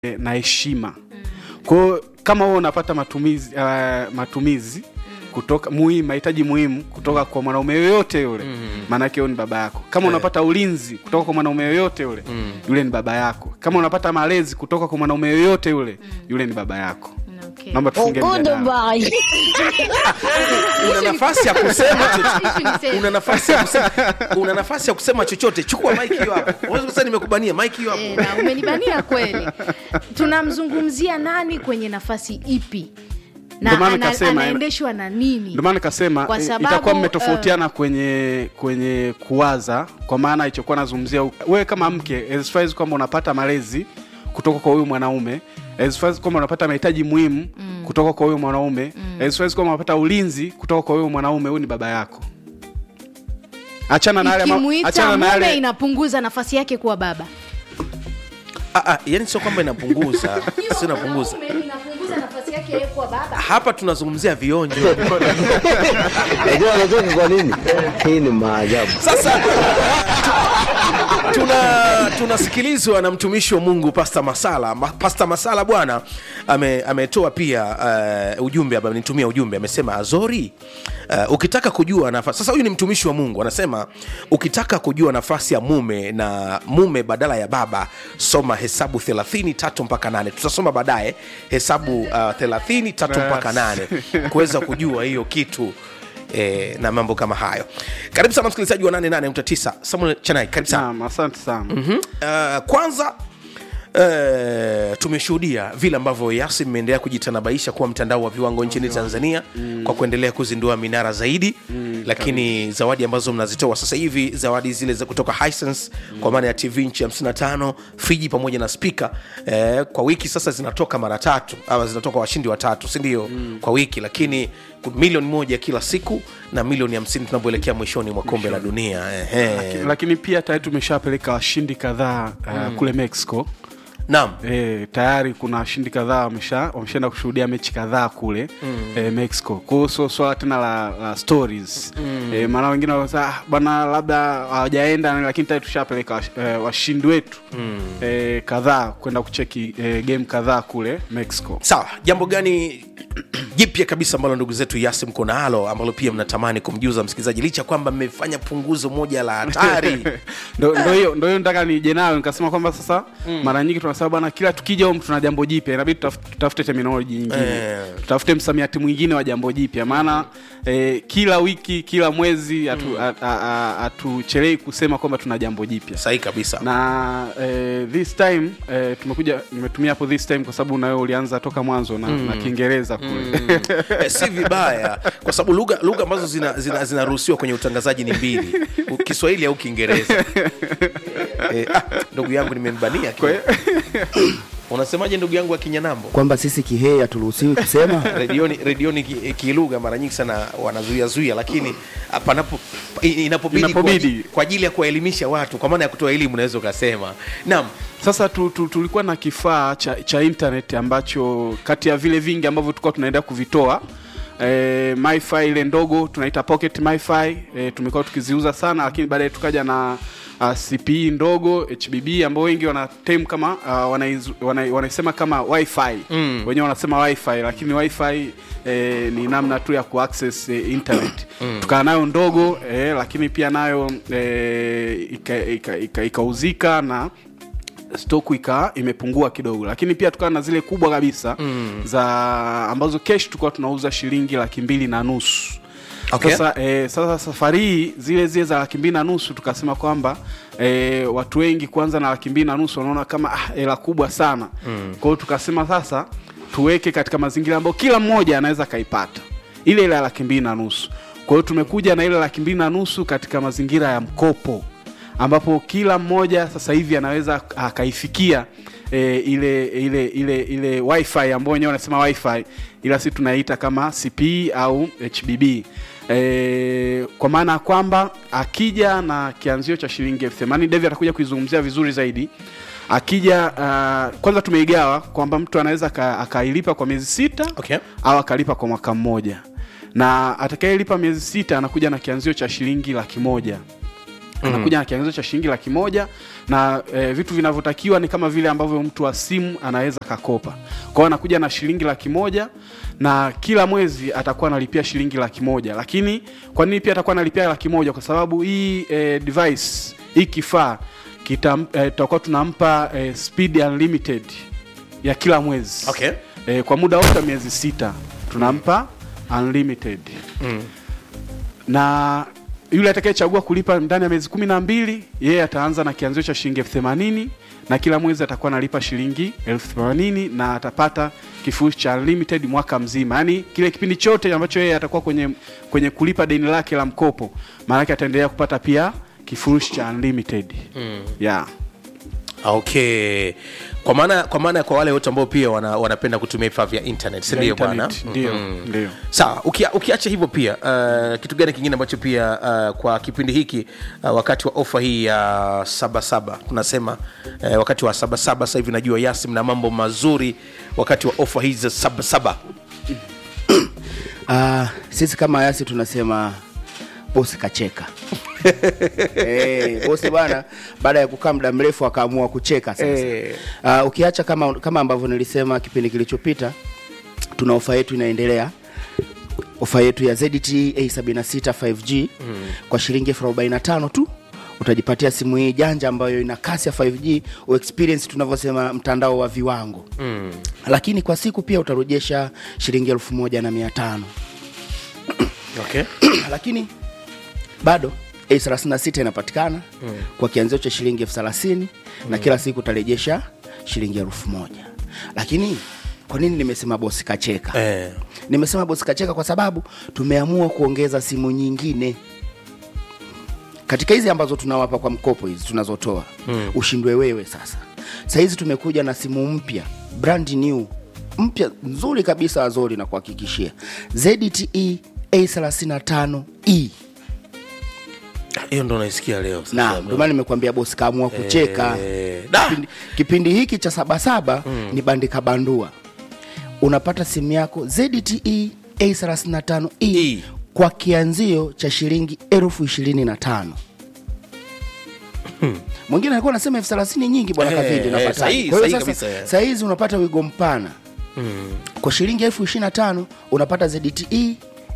na heshima kwao kama wewe unapata matumizi uh, matumizi kutoka muhimu mahitaji muhimu kutoka kwa mwanaume yoyote yule maanake huyo ni baba yako kama unapata ulinzi kutoka kwa mwanaume yoyote yule yule ni baba yako kama unapata malezi kutoka kwa mwanaume yoyote yule yule ni baba yako Okay. naomba tufunge mjadala. una nafasi ya kusema Issue ni same. una nafasi ya kusema una nafasi ya kusema chochote chukua mike hiyo hapo unaweza kusema nimekubania mike hiyo hapo Eh, na umenibania kweli tunamzungumzia nani kwenye nafasi ipi na Ndio maana ana, nikasema, anaendeshwa na nini ndio maana nikasema Kwa eh, sababu, itakuwa mmetofautiana kwenye kwenye kuwaza kwa maana ilichokuwa nazungumzia wewe kama mke as far as kwamba unapata malezi kutoka kwa huyu mwanaume as far as kwamba unapata mahitaji muhimu kutoka kwa huyu mwanaume as far as kwamba unapata ulinzi kutoka kwa huyu mwanaume huyu ni baba yako achana na yale ma- ikimuita achana na mume yale inapunguza nafasi yake kuwa baba ah, ah, yani sio kwamba inapunguza sio inapunguza inapunguza nafasi yake yeye kuwa baba hapa tunazungumzia vionjo Unajua anacheka kwa nini? Hii ni maajabu. sasa tuna tunasikilizwa na mtumishi wa mungu pasta masala Ma, pasta masala bwana ame- ametoa pia uh, ujumbe amenitumia ujumbe amesema azori uh, ukitaka kujua nafasi sasa huyu ni mtumishi wa mungu anasema ukitaka kujua nafasi ya mume na mume badala ya baba soma hesabu 30 tatu mpaka nane tutasoma baadaye hesabu uh, 30 tatu mpaka nane kuweza kujua hiyo kitu eh, na mambo kama hayo karibu sana msikilizaji wa 88.9 samuel chanai karibu sana Naam, asante sana mm-hmm. uh, kwanza Uh, tumeshuhudia vile ambavyo yasi imeendelea kujitanabaisha kuwa mtandao wa viwango nchini tanzania mm. kwa kuendelea kuzindua minara zaidi mm, lakini zawadi ambazo mnazitoa sasa hivi zawadi zile za kutoka Hisense, mm. kwa maana ya tv nchi 55 friji pamoja na spika eh, kwa wiki sasa zinatoka mara tatu ama zinatoka washindi watatu sindio mm. kwa wiki lakini ku- milioni moja kila siku na milioni 50 tunapoelekea mwishoni mwa kombe la dunia Ehe. lakini pia tayari tumeshapeleka washindi kadhaa uh, kule mexico naam E, tayari kuna washindi kadhaa wamesha wameshaenda kushuhudia mechi kadhaa kule mm. e, mexico kwao sio swala tena la, la stories mm. e, maana wengine wanasema ah, bwana labda hawajaenda lakini tayari tushapeleka wash- e, washindi wetu mm. e, kadhaa kwenda kucheki e, game kadhaa kule mexico sawa jambo gani jipya kabisa ambalo ndugu zetu yasi mko nalo ambalo pia mnatamani kumjuza msikilizaji licha kwamba mmefanya punguzo moja la hatari ndo ndo hiyo ndo hiyo nataka nije nayo nikasema kwamba sasa mm. mara nyingi tunasema bwana kila tukija humu tuna jambo jipya inabidi tutaf- tutafute terminology nyingine Eh. tutafute msamiati mwingine wa jambo jipya maana eh, kila wiki kila mwezi hatu- a- a- a- hatuchelei kusema kwamba tuna jambo jipya sahihi kabisa na eh, this time eh, tumekuja nimetumia hapo this time kwa sababu nawe ulianza toka mwanzo na, na kiingereza kule eh, si vibaya kwa sababu lugha lugha ambazo zinaruhusiwa zina, zinaruhusiwa kwenye utangazaji ni mbili U- kiswahili au kiingereza eh, ah, ndugu yangu nimembania Kwa hiyo- unasemaje ndugu yangu wa kinyanambo Kwamba sisi kihei haturuhusiwi kusema. redioni redioni ki- kilugha mara nyingi sana wanazuia zuia lakini ah, panapo i- inapobidi kwa Inapobidi. aji- kwa ajili ya kuwaelimisha watu kwa maana ya kutoa elimu unaweza ukasema naam sasa tu, tu, tulikuwa na kifaa cha, cha internet ambacho kati ya vile vingi ambavyo tulikuwa tunaenda kuvitoa e, myfi ile ndogo tunaita pocket myfi e, tumekuwa tukiziuza sana lakini baadaye tukaja na uh, cpe ndogo hbb ambao wengi wana tem kama uh, wanaizu- wana, wanaisema kama wifi mm. wenyewe wanasema wifi lakini wifi eh, ni namna tu ya kuaccess eh, internet mm. tukaa nayo ndogo eh, lakini pia nayo eh, ikauzika ika, ika, ikauzika na stoku ika imepungua kidogo lakini pia tukawa na zile kubwa kabisa mm. za ambazo kesh tulikuwa tunauza shilingi laki mbili na nusu Okay. sasa, eh, sasa safari hii zile zile za laki mbili na nusu tukasema kwamba eh, watu wengi kwanza na laki mbili na nusu wanaona kama ah, hela kubwa sana mm. kwa hiyo tukasema sasa tuweke katika mazingira ambayo kila mmoja anaweza akaipata ile ile ya laki mbili na nusu kwa hiyo tumekuja na ile laki mbili na nusu katika mazingira ya mkopo ambapo kila mmoja sasa hivi anaweza akaifikia e, ile ile ile ile wifi ambao wenyewe wanasema wifi ila si tunaita kama cp au hbb e, kwa maana ya kwamba akija na kianzio cha shilingi elfu themanini devi atakuja kuizungumzia vizuri zaidi akija uh, kwanza tumeigawa kwamba mtu anaweza aka- akailipa kwa miezi sita Okay. au akalipa kwa mwaka mmoja na atakayelipa miezi sita anakuja na kianzio cha shilingi laki moja anakuja na kiangizo cha shilingi laki moja na e, vitu vinavyotakiwa ni kama vile ambavyo mtu wa simu anaweza kakopa kwao anakuja na shilingi laki moja na kila mwezi atakuwa analipia shilingi laki moja lakini kwa nini pia atakuwa analipia laki moja kwa sababu hii e, device hii kifaa kita- eh, tutakuwa tunampa e, speed unlimited ya kila mwezi Okay. e, kwa muda wote wa miezi sita tunampa unlimited Mm. na yule atakayechagua kulipa ndani ya miezi kumi na mbili yeye ataanza na kianzio cha shilingi elfu themanini na kila mwezi atakuwa analipa shilingi elfu themanini na atapata kifurushi cha unlimited mwaka mzima yaani kile kipindi chote ambacho yeye atakuwa kwenye, kwenye kulipa deni lake la mkopo maanake ataendelea kupata pia kifurushi cha unlimited mm. yeah. okay kwa maana kwa maana kwa wale wote ambao pia wana, wanapenda kutumia vifaa vya internet si ndio bwana Internet, ndio ndio sawa ukia, ukiacha hivyo pia uh, kitu gani kingine ambacho pia uh, kwa kipindi hiki uh, wakati wa ofa hii ya sabasaba tunasema uh, wakati wa sabasaba sasa hivi najua yasi mna mambo mazuri wakati wa ofa hizi za sabasaba Ah, sisi kama yasi tunasema bosi kacheka hey, bosi bwana baada ya kukaa muda mrefu akaamua kucheka sasa Eh. Ah, ukiacha kama, kama ambavyo nilisema kipindi kilichopita tuna ofa yetu inaendelea ofa yetu ya ZTE A76 5G mm. kwa shilingi elfu arobaini na tano tu utajipatia simu hii janja ambayo ina kasi ya 5G u experience tunavyosema mtandao wa viwango mm. lakini kwa siku pia utarejesha shilingi elfu moja na mia tano okay. lakini bado A36 inapatikana mm. kwa kianzio cha shilingi elfu thelathini na kila siku utarejesha shilingi elfu moja lakini kwa nini nimesema bosi kacheka eh. nimesema bosi kacheka kwa sababu tumeamua kuongeza simu nyingine katika hizi ambazo tunawapa kwa mkopo hizi tunazotoa mm. ushindwe wewe sasa sahizi tumekuja na simu mpya brand new mpya nzuri kabisa azori na kuhakikishia ZTE A35e hiyo ndo naisikia leo sasa. na ndio maana nimekuambia bosi kaamua kucheka Eh, da! kipindi, kipindi hiki cha sabasaba mm. ni bandika bandua unapata simu yako ZTE A35e E. kwa kianzio cha shilingi elfu ishirini na tano mwingine alikuwa anasema elfu thelathini nyingi bwana Eh, kavindi eh, unapata sahihi, kwa hiyo sahihi sasa kabisa, eh. sahizi unapata wigo mpana kwa shilingi elfu ishirini na tano unapata ZTE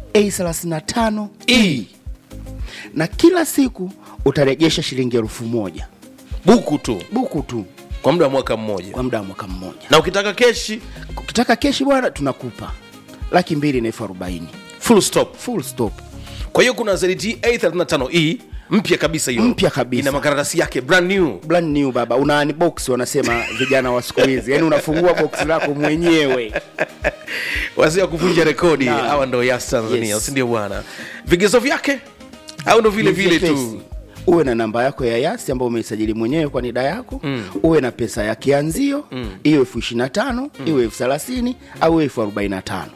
A35 E na kila siku utarejesha shilingi elfu moja buku tu buku tu kwa muda wa mwaka mmoja kwa muda wa mwaka mmoja na ukitaka keshi ukitaka keshi bwana tunakupa laki mbili na elfu arobaini full stop full stop kwa hiyo kuna ZTE A35e mpya kabisa hiyo Mpya kabisa. ina makaratasi yake brand new brand new baba una unbox wanasema vijana wa siku hizi yani unafungua box lako mwenyewe wazee wa kuvunja rekodi Naam. hawa ndo yas tanzania Yes. sindio bwana vigezo vyake au ndo vile Ni vile vyepesi. tu uwe na namba yako ya yasi ambayo umeisajili mwenyewe kwa nida yako mm. uwe na pesa ya kianzio mm. iwe elfu ishiri na tano mm. iwe elfu thelathini au elfu arobaini na tano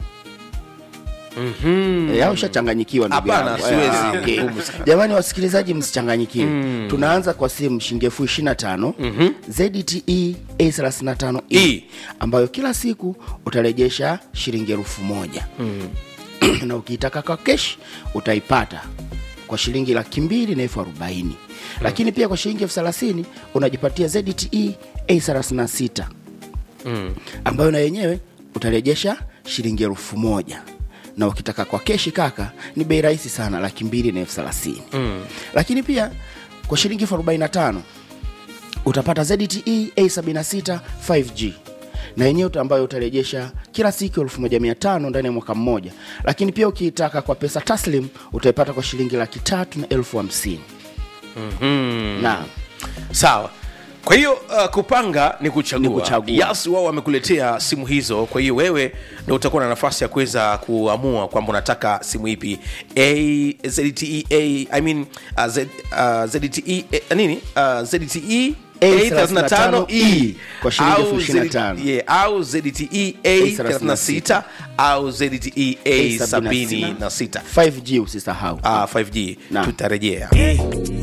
Mm-hmm. au ushachanganyikiwa ndugu Hapana, yangu. siwezi. Ah, okay. Ngumu sana. jamani wasikilizaji msichanganyikiwe mm. tunaanza kwa simu shilingi elfu ishiri na tano mm-hmm. zte a thelathini na tano E. ambayo kila siku utarejesha shilingi elfu moja mm. na ukiitaka kwa kesh utaipata kwa shilingi laki mbili na elfu arobaini lakini pia kwa shilingi elfu thelathini unajipatia zte a thelathini na sita ambayo na yenyewe utarejesha shilingi elfu moja na ukitaka kwa keshi kaka ni bei rahisi sana laki mbili na elfu thelathini mm. lakini pia kwa shilingi elfu arobaini na tano utapata zte a76 5g na yenyewe uta- ambayo utarejesha kila siku 1500 ndani ya mwaka mmoja lakini pia ukiitaka kwa pesa taslim utaipata kwa shilingi laki tatu na elfu hamsini mm-hmm. naam sawa kwa hiyo uh, kupanga ni kuchagua, Ni kuchagua. yas wao wamekuletea simu hizo kwa hiyo wewe ndo utakuwa na nafasi ya kuweza kuamua kwamba unataka simu ipi a zte a i mean uh, Z, uh, zte uh, nini uh, zte A35E Kwa shilingi au elfu 25. ZTE yeah, au ZTE A36 au ZTE A76 5g usisahau Ah, 5G Naam. tutarejea